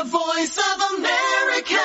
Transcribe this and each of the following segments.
voice of America.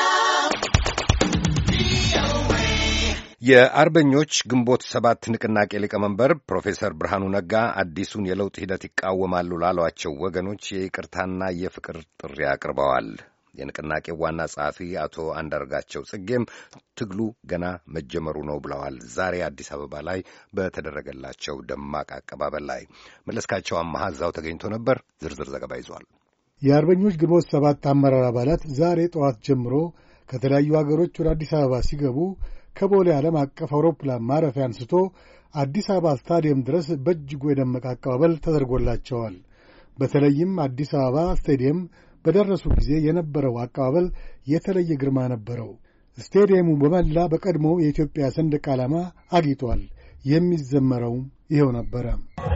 የአርበኞች ግንቦት ሰባት ንቅናቄ ሊቀመንበር ፕሮፌሰር ብርሃኑ ነጋ አዲሱን የለውጥ ሂደት ይቃወማሉ ላሏቸው ወገኖች የይቅርታና የፍቅር ጥሪ አቅርበዋል። የንቅናቄው ዋና ጸሐፊ አቶ አንዳርጋቸው ጽጌም ትግሉ ገና መጀመሩ ነው ብለዋል። ዛሬ አዲስ አበባ ላይ በተደረገላቸው ደማቅ አቀባበል ላይ መለስካቸው አማሃ እዛው ተገኝቶ ነበር። ዝርዝር ዘገባ ይዟል። የአርበኞች ግንቦት ሰባት አመራር አባላት ዛሬ ጠዋት ጀምሮ ከተለያዩ አገሮች ወደ አዲስ አበባ ሲገቡ ከቦሌ ዓለም አቀፍ አውሮፕላን ማረፊያ አንስቶ አዲስ አበባ ስታዲየም ድረስ በእጅጉ የደመቀ አቀባበል ተደርጎላቸዋል። በተለይም አዲስ አበባ ስታዲየም በደረሱ ጊዜ የነበረው አቀባበል የተለየ ግርማ ነበረው። ስታዲየሙ በመላ በቀድሞ የኢትዮጵያ ሰንደቅ ዓላማ አጊጧል። የሚዘመረውም ይኸው ነበረ።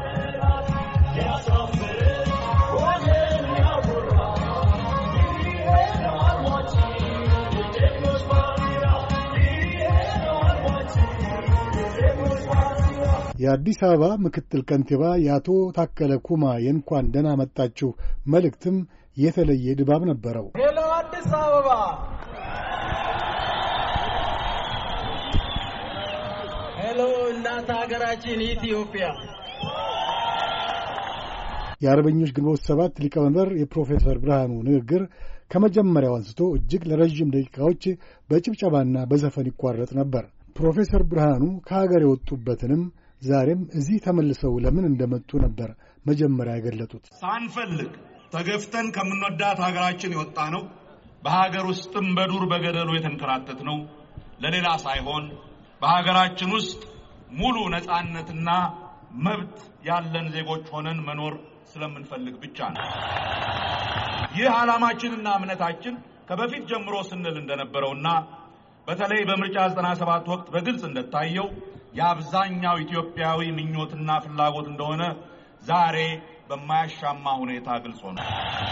የአዲስ አበባ ምክትል ከንቲባ የአቶ ታከለ ኩማ የእንኳን ደህና መጣችሁ መልእክትም የተለየ ድባብ ነበረው። ሄሎ አዲስ አበባ፣ ሄሎ እናት ሀገራችን ኢትዮጵያ። የአርበኞች ግንቦት ሰባት ሊቀመንበር የፕሮፌሰር ብርሃኑ ንግግር ከመጀመሪያው አንስቶ እጅግ ለረዥም ደቂቃዎች በጭብጨባና በዘፈን ይቋረጥ ነበር። ፕሮፌሰር ብርሃኑ ከሀገር የወጡበትንም ዛሬም እዚህ ተመልሰው ለምን እንደመጡ ነበር መጀመሪያ የገለጡት። ሳንፈልግ ተገፍተን ከምንወዳት ሀገራችን የወጣ ነው። በሀገር ውስጥም በዱር በገደሉ የተንከራተት ነው። ለሌላ ሳይሆን በሀገራችን ውስጥ ሙሉ ነፃነትና መብት ያለን ዜጎች ሆነን መኖር ስለምንፈልግ ብቻ ነው። ይህ ዓላማችንና እምነታችን ከበፊት ጀምሮ ስንል እንደነበረውና በተለይ በምርጫ 97 ወቅት በግልጽ እንደታየው የአብዛኛው ኢትዮጵያዊ ምኞትና ፍላጎት እንደሆነ ዛሬ በማያሻማ ሁኔታ ግልጽ ሆነ።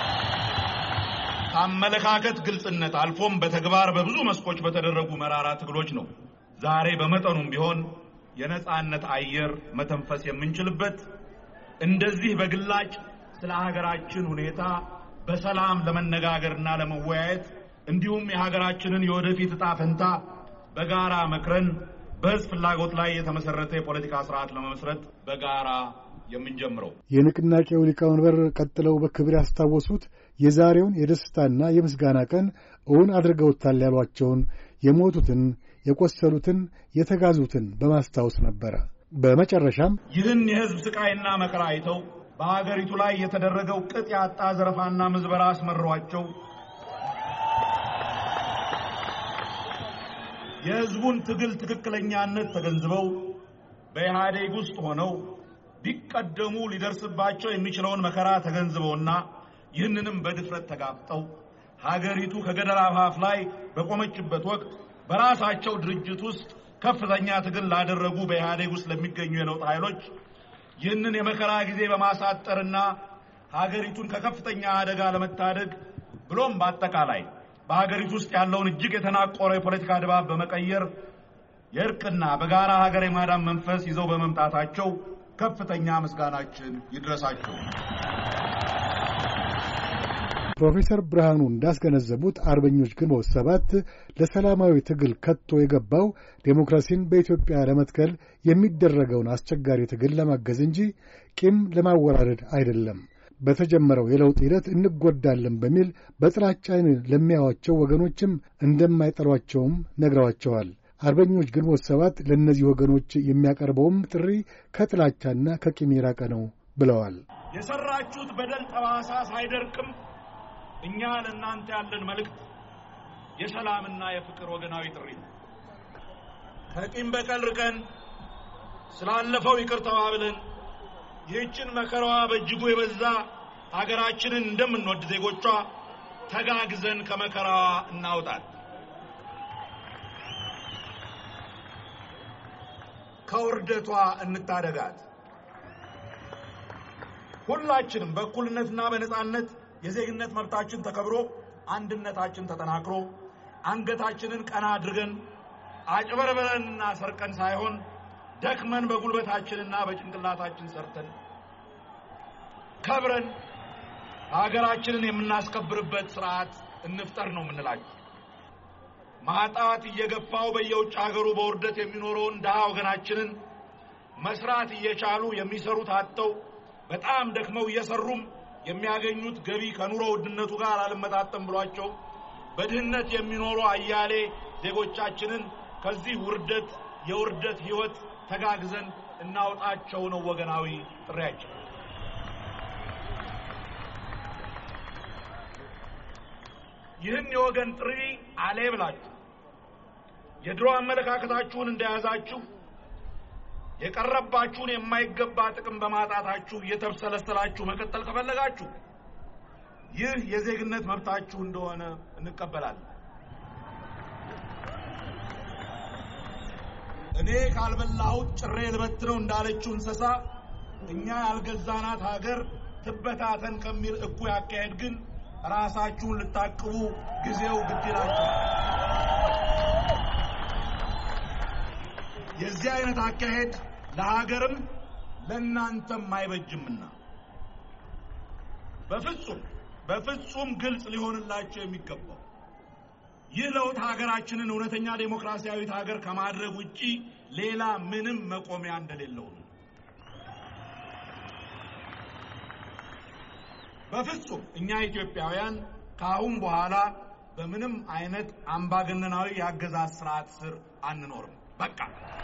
ከአመለካከት ግልጽነት አልፎም በተግባር በብዙ መስኮች በተደረጉ መራራ ትግሎች ነው ዛሬ በመጠኑም ቢሆን የነጻነት አየር መተንፈስ የምንችልበት እንደዚህ በግላጭ ስለ ሀገራችን ሁኔታ በሰላም ለመነጋገርና ለመወያየት እንዲሁም የሀገራችንን የወደፊት ዕጣ ፈንታ በጋራ መክረን በሕዝብ ፍላጎት ላይ የተመሰረተ የፖለቲካ ስርዓት ለመመስረት በጋራ የምንጀምረው። የንቅናቄው ሊቀመንበር ቀጥለው በክብር ያስታወሱት የዛሬውን የደስታና የምስጋና ቀን እውን አድርገውታል ያሏቸውን የሞቱትን፣ የቆሰሉትን፣ የተጋዙትን በማስታወስ ነበረ። በመጨረሻም ይህን የሕዝብ ስቃይና መከራ አይተው በሀገሪቱ ላይ የተደረገው ቅጥ ያጣ ዘረፋና ምዝበራ አስመሯቸው የሕዝቡን ትግል ትክክለኛነት ተገንዝበው በኢህአዴግ ውስጥ ሆነው ቢቀደሙ ሊደርስባቸው የሚችለውን መከራ ተገንዝበውና ይህንንም በድፍረት ተጋፍጠው ሀገሪቱ ከገደል አፋፍ ላይ በቆመችበት ወቅት በራሳቸው ድርጅት ውስጥ ከፍተኛ ትግል ላደረጉ በኢህአዴግ ውስጥ ለሚገኙ የለውጥ ኃይሎች ይህንን የመከራ ጊዜ በማሳጠርና ሀገሪቱን ከከፍተኛ አደጋ ለመታደግ ብሎም በአጠቃላይ በሀገሪቱ ውስጥ ያለውን እጅግ የተናቆረ የፖለቲካ ድባብ በመቀየር የእርቅና በጋራ ሀገር የማዳን መንፈስ ይዘው በመምጣታቸው ከፍተኛ ምስጋናችን ይድረሳቸው። ፕሮፌሰር ብርሃኑ እንዳስገነዘቡት አርበኞች ግንቦት ሰባት ለሰላማዊ ትግል ከቶ የገባው ዴሞክራሲን በኢትዮጵያ ለመትከል የሚደረገውን አስቸጋሪ ትግል ለማገዝ እንጂ ቂም ለማወራረድ አይደለም። በተጀመረው የለውጥ ሂደት እንጎዳለን በሚል በጥላቻ ዓይን ለሚያዩዋቸው ወገኖችም እንደማይጠሏቸውም ነግረዋቸዋል። አርበኞች ግንቦት ሰባት ለእነዚህ ወገኖች የሚያቀርበውም ጥሪ ከጥላቻና ከቂም የራቀ ነው ብለዋል። የሰራችሁት በደል ጠባሳ ሳይደርቅም እኛ ለእናንተ ያለን መልእክት የሰላምና የፍቅር ወገናዊ ጥሪ ነው። ከቂም በቀል ርቀን ስላለፈው ይቅር ተባብለን ይህችን መከራዋ በእጅጉ የበዛ ሀገራችንን እንደምንወድ ዜጎቿ ተጋግዘን ከመከራዋ እናውጣል። ከውርደቷ እንታደጋት። ሁላችንም በእኩልነትና በነጻነት የዜግነት መብታችን ተከብሮ አንድነታችን ተጠናክሮ አንገታችንን ቀና አድርገን አጭበርበረንና ሰርቀን ሳይሆን ደክመን በጉልበታችንና በጭንቅላታችን ሰርተን ከብረን ሀገራችንን የምናስከብርበት ስርዓት እንፍጠር ነው የምንላችሁ። ማጣት እየገፋው በየውጭ ሀገሩ በውርደት የሚኖረውን ድሃ ወገናችንን መስራት እየቻሉ የሚሰሩት አጥተው በጣም ደክመው እየሰሩም የሚያገኙት ገቢ ከኑሮ ውድነቱ ጋር አልመጣጠም ብሏቸው በድህነት የሚኖሩ አያሌ ዜጎቻችንን ከዚህ ውርደት የውርደት ሕይወት ተጋግዘን እናውጣቸው ነው ወገናዊ ጥሪያችን። ይህን የወገን ጥሪ አሌ ብላችሁ የድሮ አመለካከታችሁን እንደያዛችሁ የቀረባችሁን የማይገባ ጥቅም በማጣታችሁ እየተብሰለሰላችሁ መቀጠል ከፈለጋችሁ ይህ የዜግነት መብታችሁ እንደሆነ እንቀበላለን። እኔ ካልበላሁት ጭሬ ልበት ነው እንዳለችው እንስሳ እኛ ያልገዛናት ሀገር ትበታተን ከሚል እኩይ አካሄድ ግን ራሳችሁን ልታቅቡ ጊዜው ግድ ይላችኋል። የዚህ አይነት አካሄድ ለሀገርም ለእናንተም አይበጅምና በፍጹም በፍጹም ግልጽ ሊሆንላቸው የሚገባው ይህ ለውጥ ሀገራችንን እውነተኛ ዴሞክራሲያዊት ሀገር ከማድረግ ውጪ ሌላ ምንም መቆሚያ እንደሌለው ነው። በፍጹም እኛ ኢትዮጵያውያን ከአሁን በኋላ በምንም አይነት አምባገነናዊ የአገዛዝ ስርዓት ስር አንኖርም። በቃ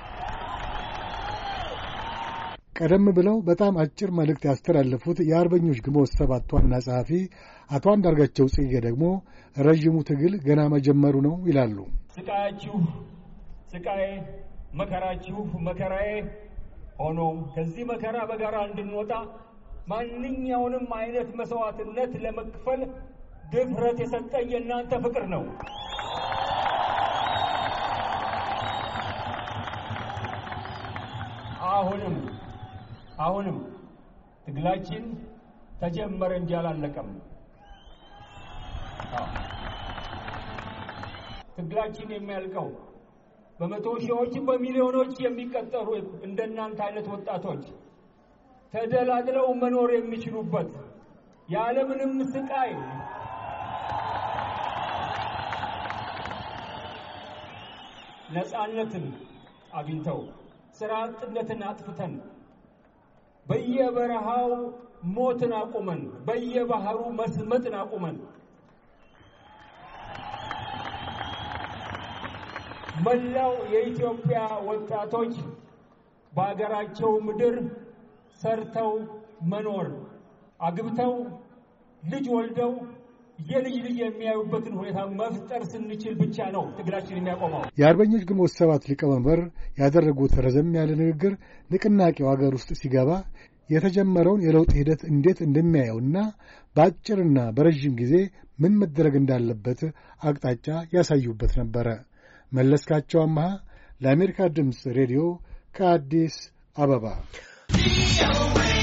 ቀደም ብለው በጣም አጭር መልእክት ያስተላለፉት የአርበኞች ግንቦት ሰባት ዋና ጸሐፊ አቶ አንዳርጋቸው ጽጌ ደግሞ ረዥሙ ትግል ገና መጀመሩ ነው ይላሉ። ስቃያችሁ ስቃዬ፣ መከራችሁ መከራዬ ሆኖ ከዚህ መከራ በጋራ እንድንወጣ ማንኛውንም አይነት መስዋዕትነት ለመክፈል ድፍረት የሰጠኝ የእናንተ ፍቅር ነው። አሁንም አሁንም ትግላችን ተጀመረ እንጂ አላለቀም። ትግላችን የሚያልቀው በመቶ ሺዎች በሚሊዮኖች የሚቀጠሩ እንደናንተ አይነት ወጣቶች ተደላድለው መኖር የሚችሉበት ያለምንም ስቃይ ነፃነትን አግኝተው ስራ አጥነትን አጥፍተን በየበረሃው ሞትን አቁመን በየባህሩ መስመጥን አቁመን መላው የኢትዮጵያ ወጣቶች በአገራቸው ምድር ሰርተው መኖር አግብተው ልጅ ወልደው የልጅ ልጅ የሚያዩበትን ሁኔታ መፍጠር ስንችል ብቻ ነው ትግላችን የሚያቆመው። የአርበኞች ግንቦት ሰባት ሊቀመንበር ያደረጉት ረዘም ያለ ንግግር ንቅናቄው አገር ውስጥ ሲገባ የተጀመረውን የለውጥ ሂደት እንዴት እንደሚያየውና በአጭርና በረዥም ጊዜ ምን መደረግ እንዳለበት አቅጣጫ ያሳዩበት ነበረ። መለስካቸው አመሃ ለአሜሪካ ድምፅ ሬዲዮ ከአዲስ አበባ